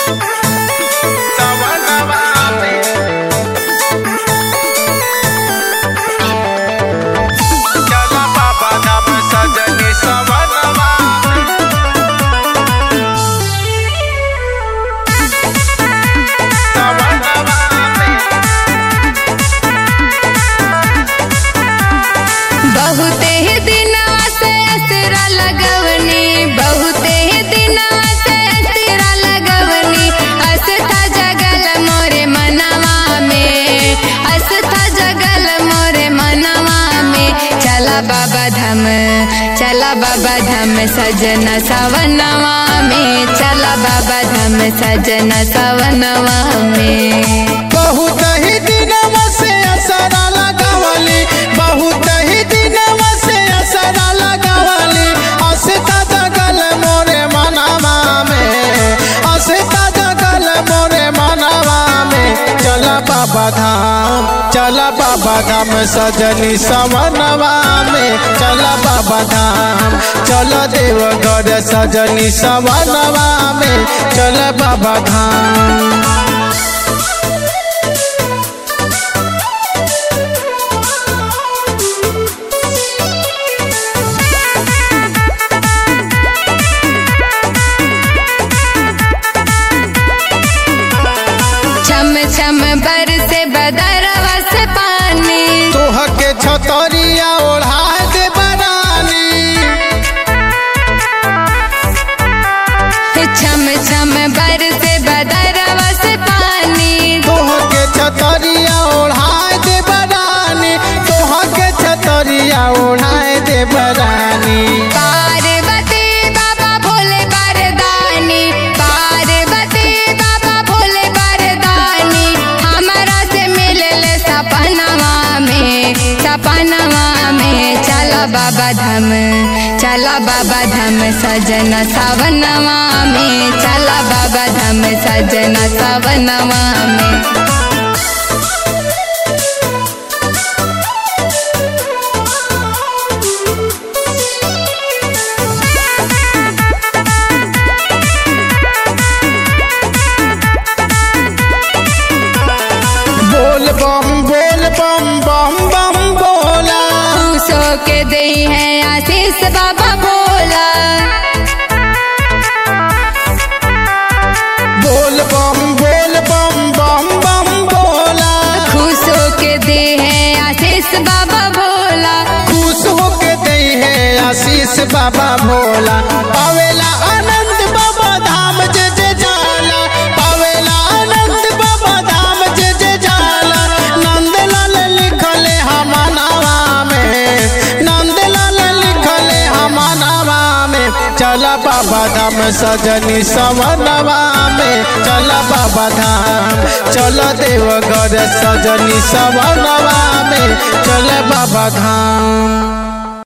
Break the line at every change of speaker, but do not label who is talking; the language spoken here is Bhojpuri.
सवनवा में चला बाबा धाम सजनी सवनवा में सवनवा में
बहुते ही दिनवा से असरा लगवनी बहुते ही दिनवा से असरा लगवनी असथा जगल मोरे मनवा में असथा जगल मोरे मनवा में चला बाबा धाम चला बाबा धाम सजना सवनवा में चला बाबा धाम सजना सवनवा में
बहुत ही दिनवा से असरा लगावली बहुत ही दिनवा से असरा लगावली असता जगल मोरे मनवा में असता जगल मोरे मनवा में चला बाबा धाम चला बाबा धाम सजनी सवनवा में चला बाबा धाम चलो देवगढ़ सजनी सवनवा में चला बाबा धाम
छम छम बरसे बदरवा से पानी
तोह के छतरिया ओढ़ा दे बरानी
छम छम बरसे बदरवा से पानी
तोह के छतरिया ओढ़ा दे बरानी तोह के छतरिया ओढ़ा दे बरानी
पार्वती बाबा भोले बरदानी पार्वती बाबा भोले बरदानी हमारा से मिलले सपनवा में सपनवा में चला बाबा धाम चला बाबा धाम सजना सवनवा में चला बाबा धाम सजना सवनवा में
बोल बम बोल बम बम बम बोला
खुशो के दे है आशीष बाबा भोला
बोल बम बोल बम बम बम बोला
खुशो के दे है आशीष बाबा भोला
खुश होके दे है आशीष बाबा भोला पावेला आनंद बाबा धाम जे जे जाला पावेला आनंद बाबा धाम जे जे जाला नंदलाल लिखले हमनावा में नंदलाल लिखले हमनावा में चला बाबा धाम सजनी सवनवा में चला बाबा धाम चलो देवगढ़ सजनी सवनवा में चल बाबा धाम